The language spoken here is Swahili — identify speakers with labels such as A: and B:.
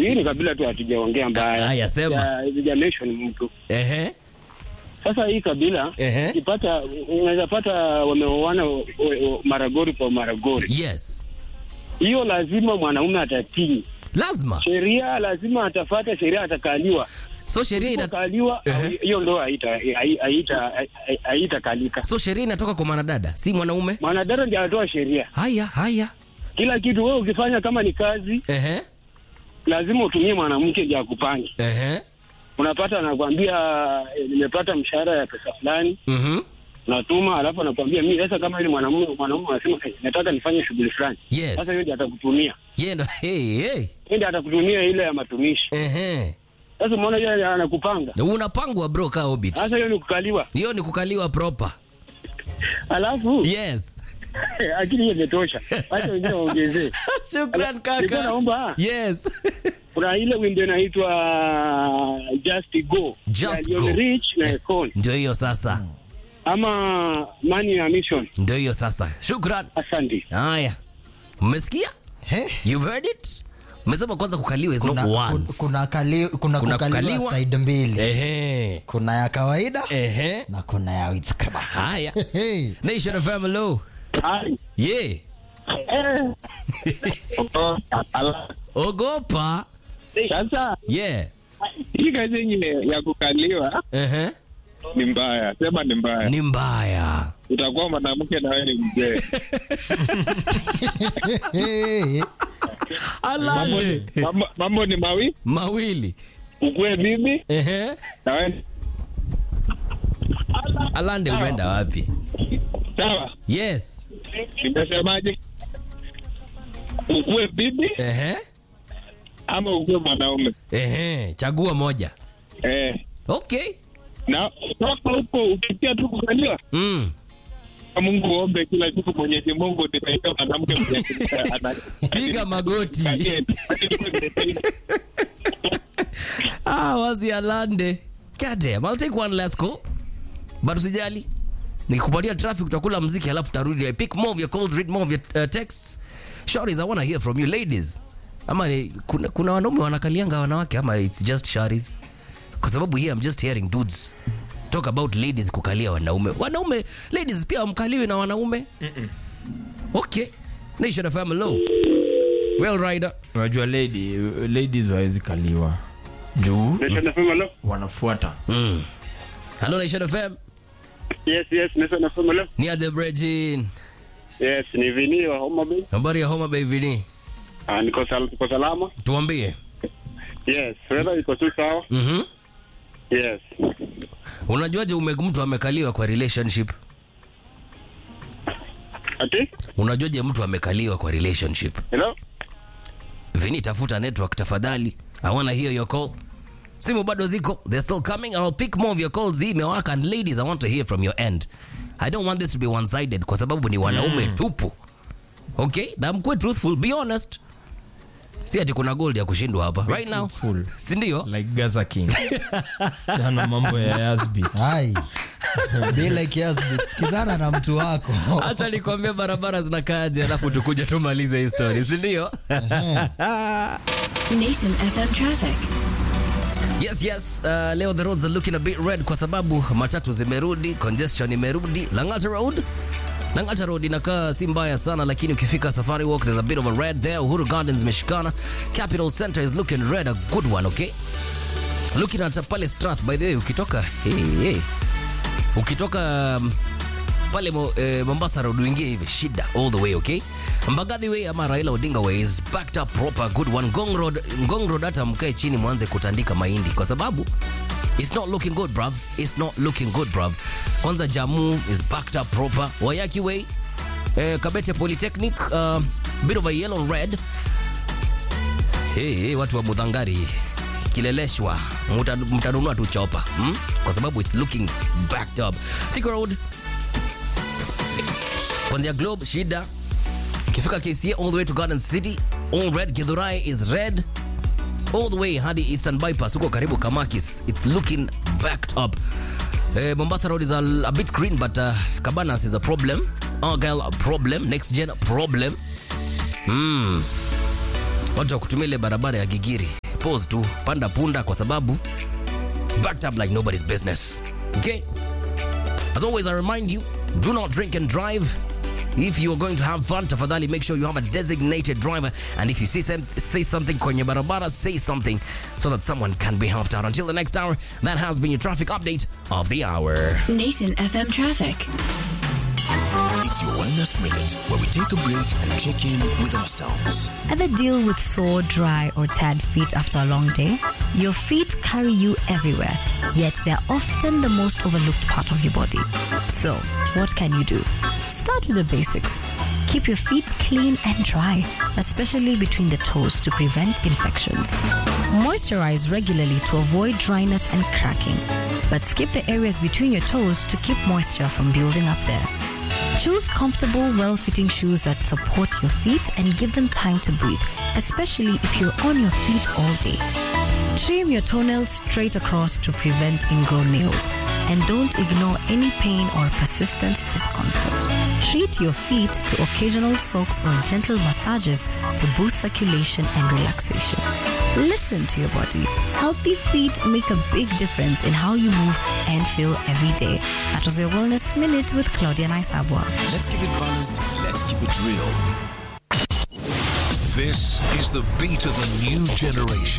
A: hii ni kabila tu hatujaongea mbaya.
B: Haya, sema.
A: Ya- Sija mention mtu.
B: Ehe.
A: Sasa hii kabila
B: Ehe.
A: ukipata unaweza pata wameoana o- o- maragori kwa maragori.
B: Yes.
A: Hiyo lazima mwanaume atatii.
B: Lazima.
A: Sheria lazima atafata sheria atakaliwa.
B: So sheria ina
A: Kaliwa
B: Ehe.
A: hiyo ndoa haita haita haitakalika.
B: so sheria inatoka kwa mwanadada, si mwanaume.
A: Mwanadada ndiye anatoa sheria.
B: Haya, haya.
A: Kila kitu wewe ukifanya kama ni kazi
B: Ehe.
A: lazima utumie mwanamke ndiye akupange.
B: Ehe.
A: Unapata anakwambia eh, nimepata mshahara ya pesa fulani,
B: Mhm.
A: unatuma alafu anakwambia mimi sasa, kama ile mwanamume mwanamume anasema "Eh, nataka nifanye shughuli fulani,
B: Yes.
A: sasa yeye ndiye atakutumia,
B: Yeye ndo hey, hey.
A: yeye ndiye atakutumia ile ya matumishi.
B: Ehe.
A: Sasa umeona yeye anakupanga,
B: Unapangwa bro ka Hobbit.
A: sasa hiyo ni kukaliwa,
B: Hiyo ni kukaliwa proper.
A: alafu
B: Yes.
A: akili hiyo imetosha, acha wengine waongezee.
B: Shukran
A: Nilikuwa
B: kaka.
A: naomba
B: Yes.
A: kuna ile wimbo inaitwa Just Go
B: Just
A: ya
B: Go.
A: Lionel Rich na Akon
B: Ndio hiyo sasa.
A: ama Money na Mission.
B: Ndio hiyo sasa. Shukran.
A: Asante.
B: Haya. Mmesikia?
C: He?
B: You've heard it? Mmesema kwanza kukaliwa is
C: Kuna,
B: not
C: kun-
B: once.
C: kuna, kali, kuna,
B: Kuna
C: kukaliwa,
B: kukaliwa.
C: side mbili
B: Ehe.
C: kuna ya kawaida
B: Ehe.
C: na kuna ya witchcraft.
B: Haya.
C: Hey.
B: Nation FM hello.
A: Hai.
B: Yeah. Ogopa.
A: Sasa
B: Yeah.
A: hii kazi yenye ya kukaliwa
B: Ehe.
A: ni mbaya, sema ni mbaya.
B: Ni mbaya.
A: Utakuwa mwanamke na wewe ni mzee.
C: Hey.
B: Alale.
A: Mambo- Mambo ni mawi,
B: Mawili.
A: ukue bibi
B: Ehe.
A: na wewe
B: Alande umeenda wapi?
A: sawa.
B: Yes.
A: Nimesemaje? Ukue bibi
B: Ehe.
A: ama ukue mwanaume
B: Ehe. Chagua moja.
A: eh.
B: Okay.
A: Na toka huko ukitia tu kukaliwa,
B: Mm.
A: Mungu ombe kila siku, Mwenyezi Mungu nisaidie mwanamke mwenye ana-
B: Piga magoti. Ah, wazi Alande. God damn. I'll take one last call. But usijali. Nikikupatia traffic utakula mziki halafu tarudi. I pick more of your calls, read more of your uh, texts. Shorties, I want to hear from you ladies. Ama ni- kuna, kuna wanaume wanakalianga wanawake ama it's just shorties? Kwa sababu here I'm just hearing dudes talk about ladies kukalia wanaume. Wanaume ladies pia wamkaliwi na wanaume. Okay. Nation of low. Well rider.
D: unajua lady, ladies wawezi kaliwa juu wanafuata
B: Mm. Hello Nation FM.
A: Yes, yes, Nation FM leo.
B: Ni aje Brejin.
A: Yes, ni Vini wa Homa Bay.
B: Habari ya Homa Bay Vini.
A: Ah, niko sal niko salama.
B: Tuambie.
A: Yes, weather iko tu sawa.
B: Mhm.
A: Yes.
B: Unajuaje ume mtu amekaliwa kwa relationship?
A: Ati?
B: Unajuaje mtu amekaliwa kwa relationship?
A: Hello?
B: Vini, tafuta network tafadhali. I wanna hear your call. Simu bado ziko. They're still coming. I'll pick more of your calls. Hii imewaka and ladies, I want to hear from your end. I don't want this to be one-sided kwa sababu ni wanaume tupu. Okay? Na mkwe truthful, be honest. Si ati kuna gold ya kushindwa hapa. Right now.
D: truthful.
B: Si ndio?
D: like gaza king jana mambo ya yasbi
C: Hai. bila kiasi sikizana na mtu wako
B: Acha nikwambie barabara zinakaaje alafu tukuja tumalize hii story, si ndio?
E: Nation FM traffic.
B: Yes, yes. Uh, leo the roads are looking a bit red kwa sababu matatu zimerudi, congestion imerudi. Lang'ata Road Lang'ata Road inakaa si mbaya sana, lakini ukifika Safari Walk there's a bit of a red there. Uhuru Gardens imeshikana. Capital Center is looking red, a good one, okay? Looking at pale Strath, by the way, ukitoka hey, hey. ukitoka um, pale mo, eh, Mombasa Road uingie hivi shida all the way okay. Mbagathi Way ama Raila Odinga Way is backed up proper good one. Ngong Road, Ngong Road hata mkae chini mwanze kutandika mahindi kwa sababu it's not looking good bruv. It's not looking good bruv. Kwanza Jamu is backed up proper. Wayaki Way eh, Kabete Polytechnic uh, bit of a yellow red. Hey, hey, watu wa Mudhangari kileleshwa Muta- mtanunua tu chopa hmm? kwa sababu it's looking backed up. Thika Road kwanzia globe shida ukifika kca all the way to garden city all red githurai is red all the way hadi eastern bypass huko karibu kamakis it's looking backed up eh, mombasa road is a, a bit green but uh, cabanas is a problem argyle a problem next gen a problem mm. watu wa kutumia ile barabara ya gigiri pause tu panda punda kwa sababu it's backed up like nobody's business okay as always i remind you do not drink and drive if you're going to have fun tafadhali make sure you have a designated driver and if you see some, say something kwenye barabara say something so that someone can be helped out until the next hour that has been your traffic update of the hour
E: Nation FM traffic.
F: It's your Wellness Minute, where we take a break and check in with ourselves.
G: Ever deal with sore, dry, or tired feet after a long day? Your feet carry you everywhere, yet they're often the most overlooked part of your body. So, what can you do? Start with the basics. Keep your feet clean and dry, especially between the toes to prevent infections. Moisturize regularly to avoid dryness and cracking, but skip the areas between your toes to keep moisture from building up there. Choose comfortable, well fitting shoes that support your feet and give them time to breathe, especially if you're on your feet all day. Trim your toenails straight across to prevent ingrown nails, and don't ignore any pain or persistent discomfort. Treat your feet to occasional soaks or gentle massages to boost circulation and relaxation. Listen to your body. Healthy feet make a big difference in how you move and feel every day. That was your Wellness Minute with Claudia Naisabwa.
F: Let's keep it balanced, let's keep it real.
H: This is the beat of the new generation.